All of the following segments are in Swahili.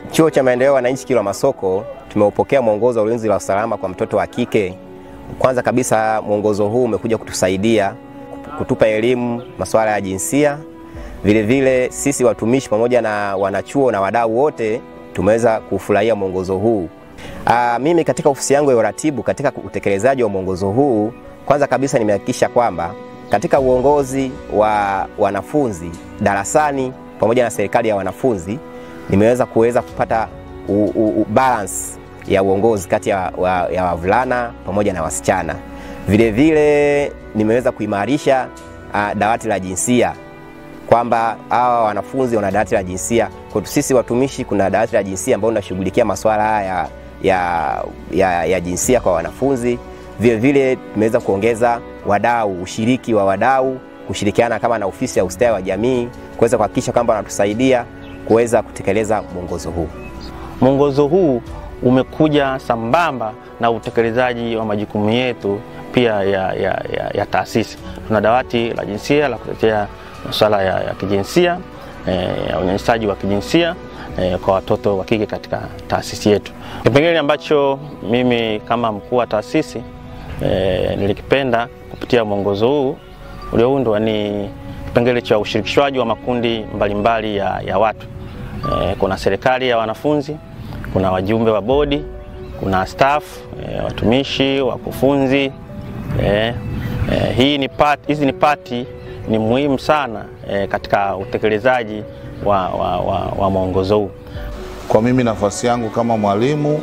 Chuo cha Maendeleo ya Wananchi Kilwa Masoko tumeupokea mwongozo wa ulinzi wa usalama kwa mtoto wa kike. Kwanza kabisa mwongozo huu umekuja kutusaidia kutupa elimu masuala ya jinsia. Vile vile sisi watumishi pamoja na wanachuo na wadau wote tumeweza kufurahia mwongozo huu. Aa, mimi katika ofisi yangu ya uratibu katika utekelezaji wa mwongozo huu, kwanza kabisa nimehakikisha kwamba katika uongozi wa wanafunzi darasani pamoja na serikali ya wanafunzi nimeweza kuweza kupata u, u, u balance ya uongozi kati ya, wa, ya wavulana pamoja na wasichana. Vile vile nimeweza kuimarisha uh, dawati la jinsia kwamba hawa wanafunzi wana dawati la jinsia. Kwetu sisi watumishi kuna dawati la jinsia ambao linashughulikia masuala haya ya, ya, ya jinsia kwa wanafunzi. Vile vile tumeweza kuongeza wadau, ushiriki wa wadau, kushirikiana kama na ofisi ya ustawi wa jamii kuweza kuhakikisha kwamba wanatusaidia kuweza kutekeleza mwongozo huu. Mwongozo huu umekuja sambamba na utekelezaji wa majukumu yetu pia ya, ya, ya, ya taasisi. Tuna dawati la jinsia la kutetea masuala ya, ya kijinsia ya unyanyasaji wa kijinsia e, kwa watoto wa kike katika taasisi yetu. Kipengele ambacho mimi kama mkuu wa taasisi e, nilikipenda kupitia mwongozo huu ulioundwa ni kipengele cha ushirikishwaji wa makundi mbalimbali ya, ya watu e, kuna serikali ya wanafunzi, kuna wajumbe wa bodi, kuna staff e, watumishi, wakufunzi e, e, hii ni part, hizi ni pati ni muhimu sana e, katika utekelezaji wa, wa, wa, wa mwongozo huu. Kwa mimi nafasi yangu kama mwalimu,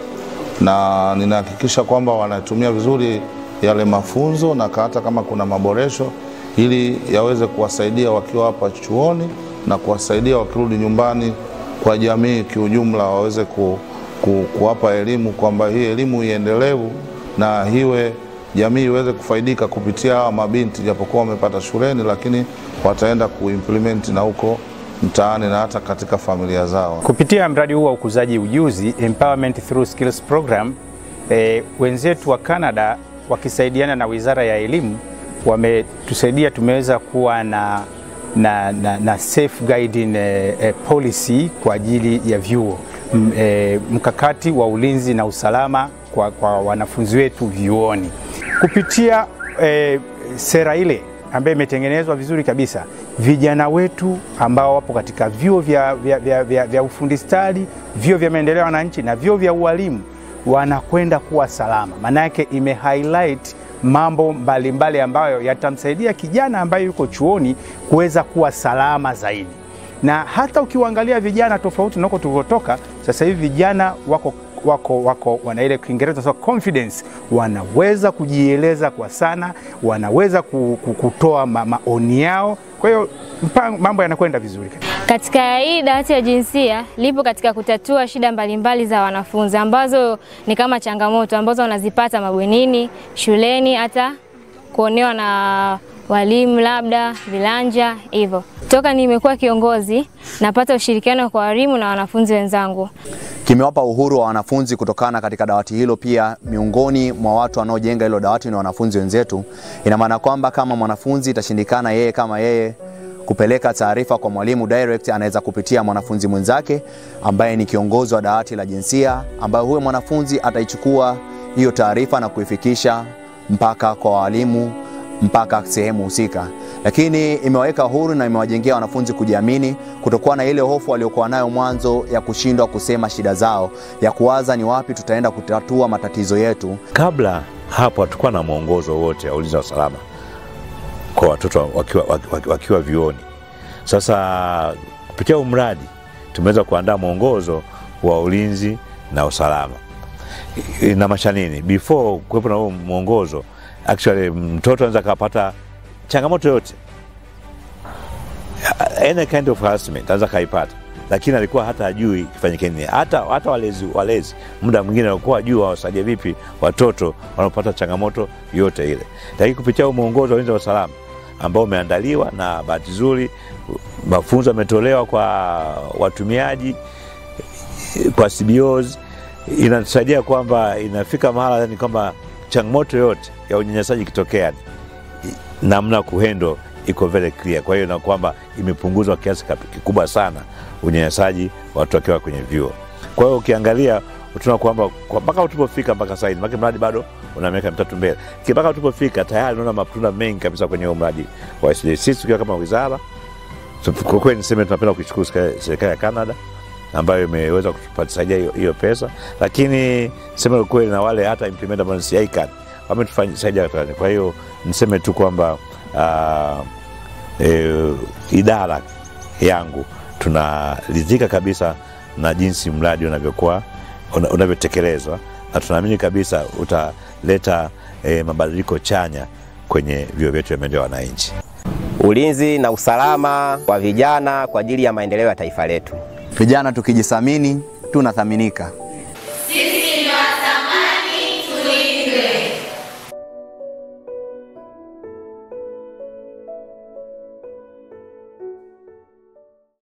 na ninahakikisha kwamba wanatumia vizuri yale mafunzo na hata kama kuna maboresho, ili yaweze kuwasaidia wakiwa hapa chuoni na kuwasaidia wakirudi nyumbani kwa jamii kiujumla, waweze ku, ku, kuwapa elimu kwamba hii elimu iendelevu na hiwe jamii iweze kufaidika kupitia hawa mabinti, japokuwa wamepata shuleni, lakini wataenda kuimplement na huko mtaani na hata katika familia zao. Kupitia mradi huu wa ukuzaji ujuzi Empowerment Through Skills Program, e, wenzetu wa Canada wakisaidiana na Wizara ya Elimu wametusaidia, tumeweza kuwa na, na, na, na safeguarding e, e, policy kwa ajili ya vyuo M, e, mkakati wa ulinzi na usalama kwa, kwa wanafunzi wetu vyuoni kupitia e, sera ile ambayo imetengenezwa vizuri kabisa, vijana wetu ambao wapo katika vyuo vya, vya, vya, vya, vya ufundi stadi, vyuo vya maendeleo ya wananchi na vyuo vya ualimu wanakwenda kuwa salama. Maana yake ime highlight mambo mbalimbali mbali ambayo yatamsaidia kijana ambaye yuko chuoni kuweza kuwa salama zaidi, na hata ukiwaangalia vijana tofauti na huko tulivyotoka, sasa hivi vijana wako wako wako wana ile Kiingereza so confidence, wanaweza kujieleza kwa sana, wanaweza kutoa ma, maoni yao. Kwa hiyo mambo yanakwenda vizuri. Katika hii dawati ya jinsia lipo katika kutatua shida mbalimbali za wanafunzi ambazo ni kama changamoto ambazo wanazipata mabwenini, shuleni, hata kuonewa na walimu labda vilanja hivyo. Toka nimekuwa kiongozi, napata ushirikiano kwa walimu na wanafunzi wenzangu kimewapa uhuru wa wanafunzi kutokana katika dawati hilo. Pia miongoni mwa watu wanaojenga hilo dawati ni wanafunzi wenzetu. Ina maana kwamba kama mwanafunzi itashindikana yeye kama yeye kupeleka taarifa kwa mwalimu direct, anaweza kupitia mwanafunzi mwenzake ambaye ni kiongozi wa dawati la jinsia, ambaye huyo mwanafunzi ataichukua hiyo taarifa na kuifikisha mpaka kwa walimu mpaka sehemu husika lakini imewaweka huru na imewajengea wanafunzi kujiamini, kutokuwa na ile hofu waliokuwa nayo mwanzo ya kushindwa kusema shida zao, ya kuwaza ni wapi tutaenda kutatua matatizo yetu. Kabla hapo hatukuwa na mwongozo wote wa ulinzi wa usalama kwa watoto wakiwa, wakiwa, wakiwa vyuoni. Sasa kupitia huu mradi tumeweza kuandaa mwongozo wa ulinzi na usalama. Inamaanisha nini? Before kuwepo na huo mwongozo, actually mtoto anaweza akapata changamoto yote any kind of harassment anaweza kaipata, lakini alikuwa hata ajui kifanyike nini. Hata, hata walezi, walezi muda mwingine walikuwa ajui wawasaidie vipi watoto wanaopata changamoto yote ile, lakini kupitia huu mwongozo wa ulinzi wa usalama ambao umeandaliwa na bahati nzuri mafunzo yametolewa kwa watumiaji kwa CBOs, inatusaidia kwamba inafika mahala ni kwamba changamoto yote ya unyanyasaji ikitokea namna kuhendo iko very clear. Kwa hiyo na kwamba imepunguzwa kiasi kikubwa sana unyanyasaji watu wakiwa kwenye vyuo. Kwa hiyo ukiangalia tuna kwamba kwa- mpaka tulipofika mpaka sasa hivi, maana mradi bado una miaka mitatu mbele, Ki- mpaka tulipofika tayari unaona matunda mengi kabisa kwenye huo mradi wa SDA. Sisi tukiwa kama wizara so, kwa kweli niseme tunapenda kuishukuru serikali- serikali ya Canada ambayo imeweza kutusaidia hiyo- hiyo pesa, lakini sema ukweli na wale hata implement ambao ni ICAN wametusaidia. Kwa hiyo niseme tu kwamba uh, e, idara yangu tunaridhika kabisa na jinsi mradi unavyokuwa una- unavyotekelezwa na tunaamini kabisa utaleta e, mabadiliko chanya kwenye vyuo vyetu vya maendeleo ya wananchi. Ulinzi na usalama wa vijana kwa ajili ya maendeleo ya taifa letu. Vijana tukijithamini tunathaminika.